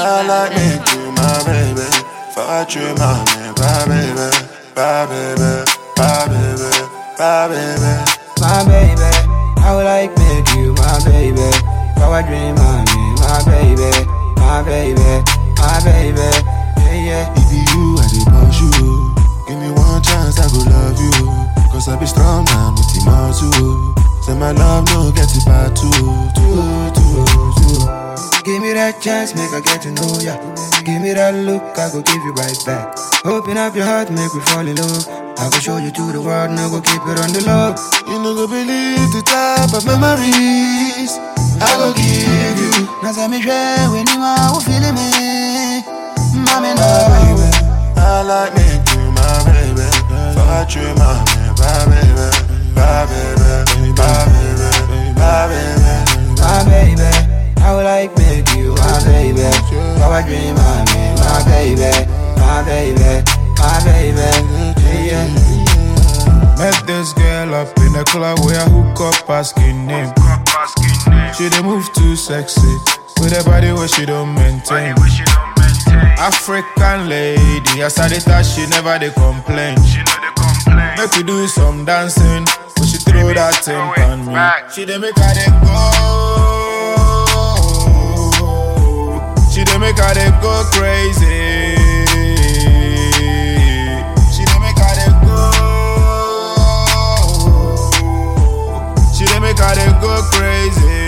I like me to my baby. Fuck you, my man, my baby, my baby, my baby, my baby. my baby. I would like make you my baby. Power dream, my me, my baby, my baby, my baby. Yeah, yeah. If you, I dey push you. Give me one chance, I go love you. Cause I be strong, man, with the muscle. Say my love, no get it back too, too, too, too. Give me that chance, make I get to know ya. Give me that look, I go give you right back. Open up your heart, make me fall in love. I go show you to the world, now go keep it on the low. You no go believe the type of memories I go give you. Now say me share when you are who feeling me. Mommy, no. baby. I like me to my baby. Fuck you, my man, my baby, my baby, my baby, my baby. my baby. I would like make you my baby. Power dream, my me, my baby, my baby, my baby. Yeah, yeah. Met this girl up in the club where I hook up asking name. She dey move too sexy with a body where she don't maintain. African lady, as I dey touch, she never dey complain. Make we do some dancing, but she throw that thing on me. She dey make her dey go. She dey make her dey go crazy. She dey make her dey go. She dey make her dey go crazy.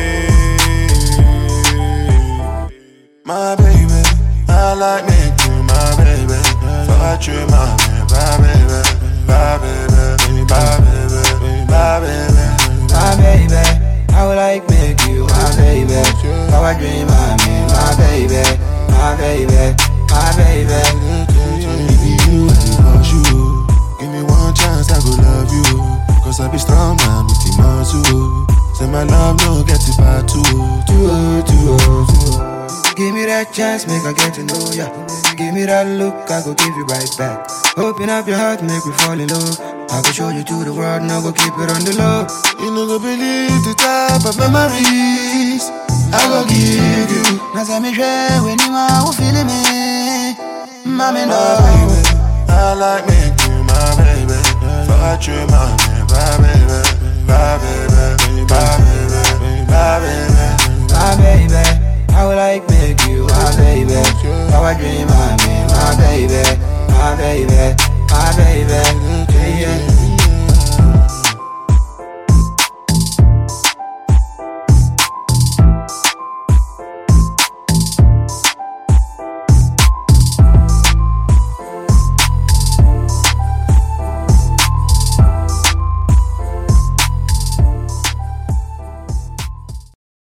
My baby, I like me to my baby. Fuck you, my man, my baby, my baby, my baby, my baby. my baby. I would like make you my baby. Power dream, my me, my baby, my baby, my baby. If you, I dey push you. Give me one chance, I go love you. Cause I be strong, man, with the muscle. Say my love, no get it back too, too, too, too. Give me that chance, make I get to know ya. Give me that look, I go give you right back. Open up your heart, make me fall in love. I go show you to the world, now go keep it on the low. You no go believe the type of memories I go give you. Now say me share when you are who feeling me. Mommy, no. My baby, I like me to my baby. Fuck you, my man, my baby, my baby, my baby, my baby. my baby. I would like make you my baby. Power dream, my me, my baby, my baby,